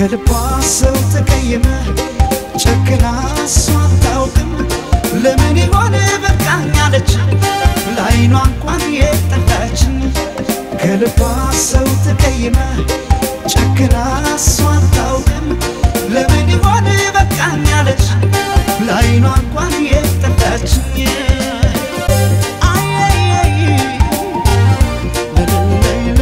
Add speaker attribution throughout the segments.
Speaker 1: ከልቧ ሰው ተቀየመ ጨክና እሷ አታውቅም ለምን ይሆን በቃኝ አለች ለአይኗ እንኳን የጠላችን ከልቧ ሰው ተቀየመ ጨክና እሷ አታውቅም ለምን ይሆን በቃኝ አለች ለአይኗ እንኳን የጠላችን አየየይ ለለለለ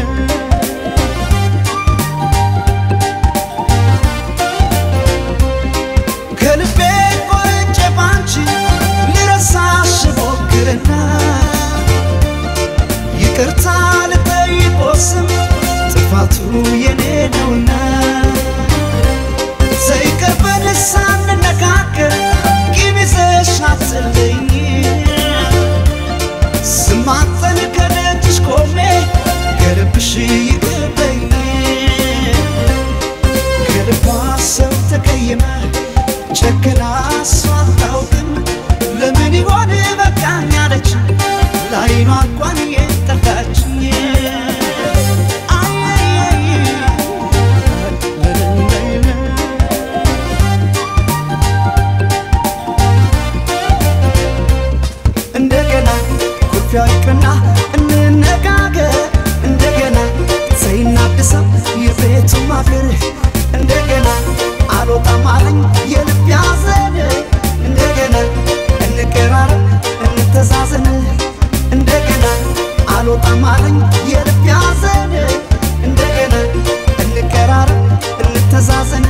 Speaker 1: ከልቤ ቆርጬ ባንቺ ልረሳሽ ሞክርና ይቅርታ ልጠይቆ ስም ጥፋቱ የኔ ነውና ዘይቀርበን ሳንነጋገር ቂም ይዘሽ አትለኝ ስማጠን ከደጅሽ ቆሜ ከልብሽ ይቅርበኝ ከልቧ ሰው ተቀየመ ጨክና እሷ አታውቅም ለምን ይሆን በቃኝ አለች ለአይኗ እንኳን የጠላችኝ አየየይ ለለለለ እንደገና ኩርፊያ ይቅርና እንነጋገር እንደገና ዘይናድሰው የቤቱ ማገር እንደገና አልወጣም አለኝ የልብ ያዘን እንደገና እንቀራረብ እንተዛዘን እንደገና አልወጣም አለኝ የልብ ያዘን እንደገና እንቀራረብ እንተዛዘን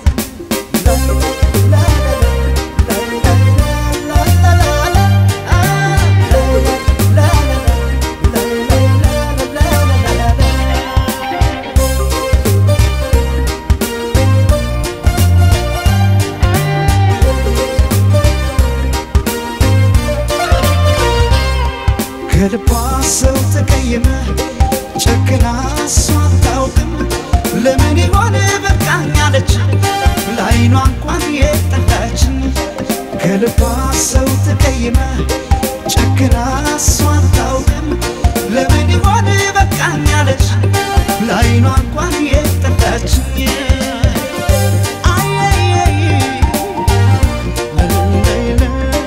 Speaker 1: ከልቧ ሰው ተቀየመ ጨክና እሷ አታውቅም ለምን ይሆን በቃኝ አለች ለአይኗ እንኳን የጠላችን ከልቧ ሰው ተቀየመ ጨክና እሷ አታውቅም ለምን ይሆን በቃኝ አለች ለአይኗ እንኳን የጠላችን አየየይ ለለለለ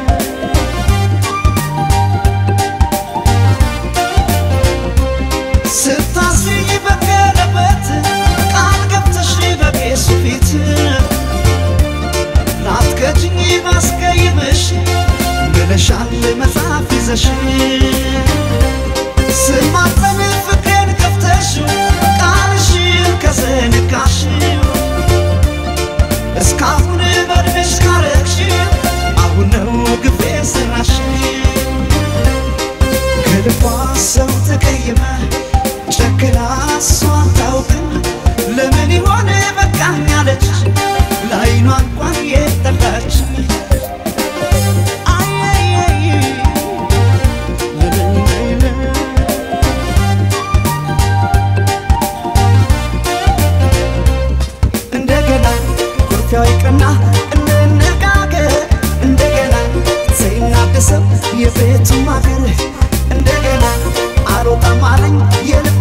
Speaker 1: ስታስይ በቀለበት ቃል ገብተሽ በቄሱ ፊት ላትከጅኝ ባስቀይምሽ ብለሻል መጽሐፍ ይዘሽ ስማጠን ፍቅሬን ከፍተሽ ቃልሽን ከዘነጋሽ እስካሁን በእድሜሽ ካረግሽ አሁን ነው ግፌ ስራሽ ከልቧ ሰው ተቀየመ ጨክና እሷ አታውቅም ለምን ይሆን በቃኝ አለች ለአይኗ እንኳን የጠላች አየየይ ለለለለ እንደገና ኩርፊያው ይቅርና እንነጋገር እንደገና ዘይናደሰው የቤቱ ማገር እንደገና አልወጣም አለኝ የልብ